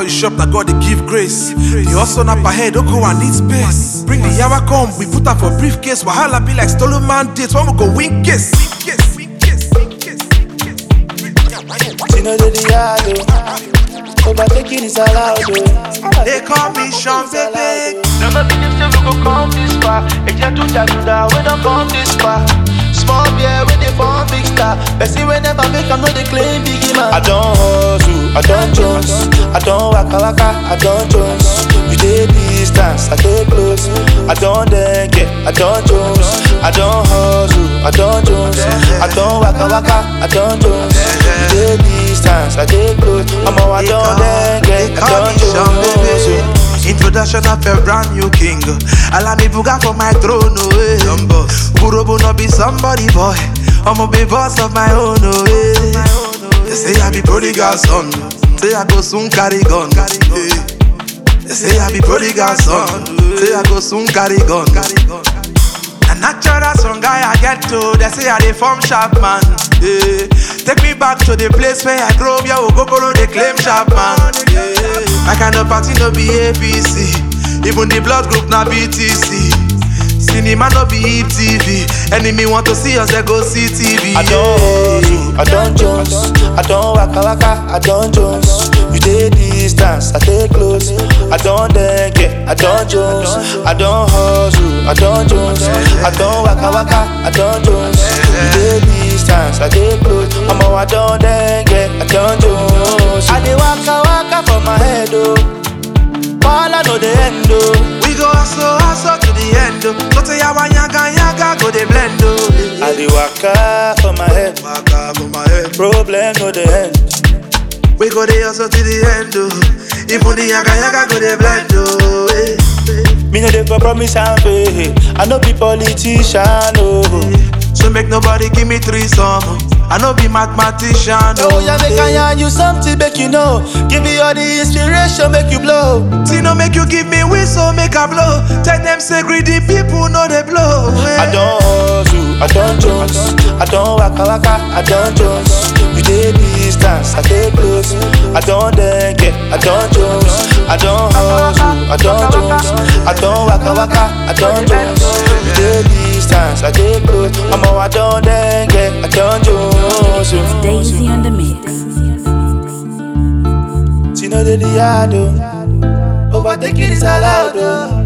before you shop, na God dey give grace. The hustle na per head, don't go and need space. Bring the yawa come, we put am for briefcase. Wahala be like stolen mandate, when we go win case. She know that the yard, oh. Overtaking is allowed, oh. They call me Sean Bebe. Never believe say we go come this far. Eja to jaguda, we don't come this far. Small beer when they form big star. Person we never make, I'm not the claim biggie man. I don't hustle, I don't jones. I don't waka waka, I don't jones. You dey distance, I dey close. I don't dengue, I don't jones. I don't hustle, I don't jones. I don't waka waka, I don't jones. You dey distance, I dey close. I'm a I don't dengue, I don't jones. Introduction of a brand new king. Allow me buga for my throne, oh eh. Kurobo no be somebody boy. I'ma be boss of my own, oh eh. They say I be prodigal son. Say I go soon carry gun. eh. They say I be prodigal son. Say I go soon carry gun. A natural song guy I get to. They say I dey form sharp man. eh. Take me back to the place where I grew up. Yeah, Ogogoro they claim sharp man. eh. My kind of party no be APC. Even the blood group na BTC. Cinema no be Hip TV. Enemy want to see us, they go see TV. I don't hustle, I don't jones. I don't waka waka, I don't jones. You dey distance, I dey close. I don't dengue, I don't jones. I don't hustle, I don't jones. I don't waka waka, I don't jones. You dey distance, I dey close. I'm a I don't dengue, I don't jones. I dey waka waka for my head oh. All I know the end oh. We go hustle, hustle to the end. oh. So say yawa yaga yaga go dey blend oh. I dey waka for my head. Waka for my head. Problem no the end. We go dey hustle to the end oh. Even the yaga yaga go dey blend oh. eh, eh. Me no dey for promise and faith. I no be politician, oh. So make nobody give me three some. I no be mathematician. Oh, yeah, make I yarn you something, make you know. Give me all the inspiration, make you blow. See no make you give me whistle, make a blow. Tell them say greedy people know they blow. I don't hustle, I don't jones. I don't waka waka, I don't jones. You dey distance, I dey close. I don't dengue, I don't jones. I don't hustle, I don't jones. I don't waka waka, I don't jones. You dey distance, I dey close. I'm a I don't dengue, I don't jones. Daisy on the mix. She know that the yard, oh. Overtaking is allowed, oh.